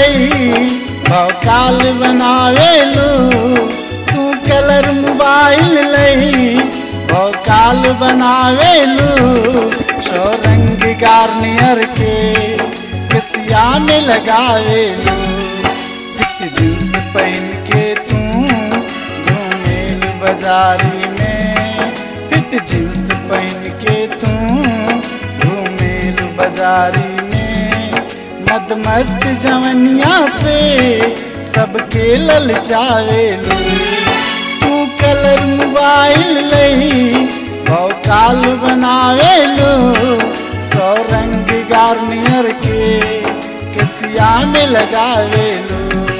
लई भौकाल बनावेलू तू कलर मोबाइल लई भौकाल बनावेलू सो रंग गार्नियर के किसिया में लगावेलू फिट जींस पहन के तू घूमेलू बाजारी में फिट जींस पहन के तू घूमेलू बाजारी में मद मस्त जवनिया से सबके ललचावेलू तू कलर मोबाइल लई भौकाल बनावेलू सौ रंग गार्नियर के किसिया में लगावेलू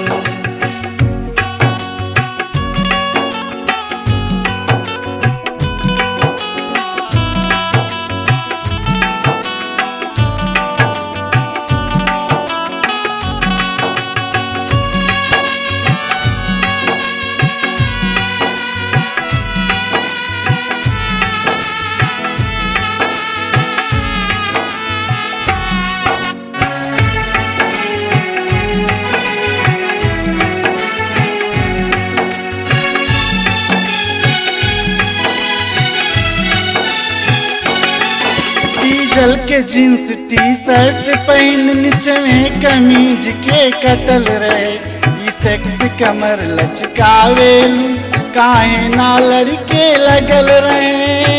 डीजल के जींस टी शर्ट पहन नीचे में कमीज के कतल रहे ई सेक्स कमर लचकावेलू काहे ना लड़के लगल रहे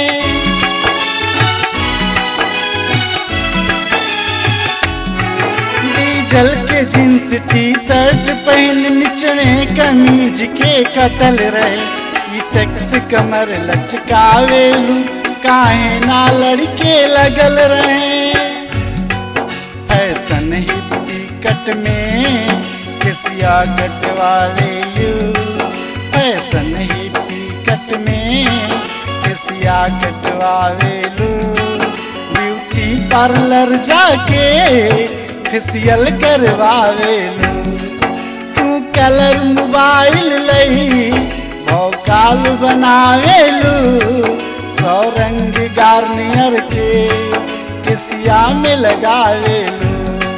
डीजल के जींस टी शर्ट पहन निचड़े कमीज के कतल रहे ई सेक्स कमर लचकावेलू काहे ना लड़के लगल रहे ऐसन ही कट में किसिया कटवावेलू ऐसन ही कट में किसिया कटवावेलू ब्यूटी पार्लर जाके फेसियल करवावेलू तू कलर मोबाइल लई भौकाल बनावेलू सौ रंग गार्नियर के किसिया में लगावेलू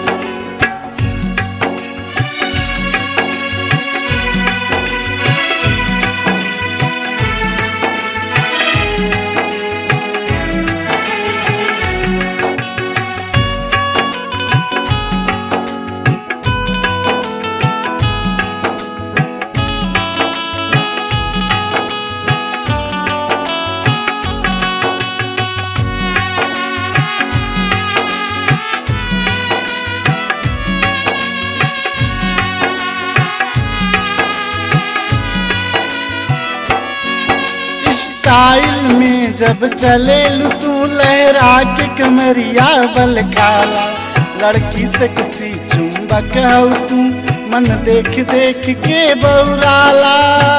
स्टाइल में जब चले तू लहरा के कमरिया बल खाला लड़की से किसी चुंबक हो तू मन देख देख के बौराला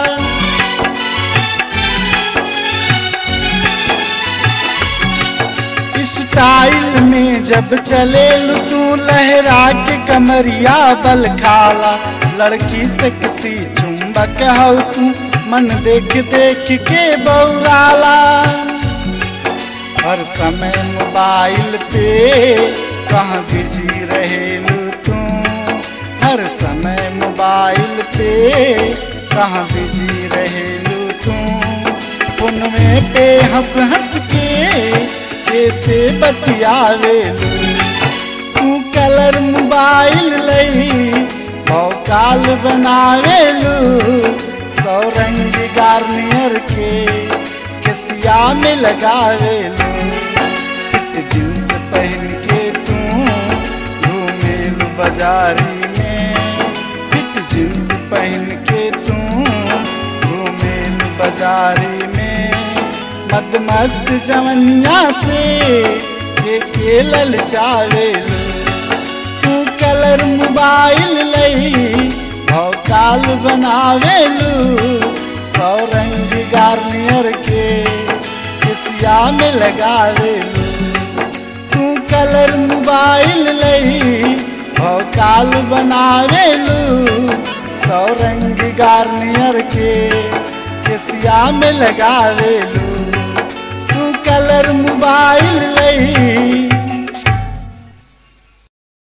स्टाइल में जब चले तू लहरा के कमरिया बल खाला लड़की से किसी चुंबक हो तू मन देख देख के बौराला हर समय मोबाइल पे कहाँ बिजी रहेलू तू हर समय मोबाइल पे कहाँ बिजी रहेलू तू फोन में पे हंस हंस के कैसे बतियावेलू तू कलर मोबाइल लई भौकाल बनावेलू सौ रंग गार्नियर के किसिया में लगावेलू फिट जींस पहन के तू घूमेलू बाजारी में फिट जींस पहन के तू घूमेलू बाजारी में मद मस्त जवनिया से ये के ललचावेलू तू कलर मोबाइल लई भौकाल बनावेलू सौ रंग गार्नियर के किसिया में लगावेलू तू कलर मोबाइल लई भौकाल बनावेलू सौ रंग गार्नियर के केसिया में लगावेलू तू कलर मोबाइल लई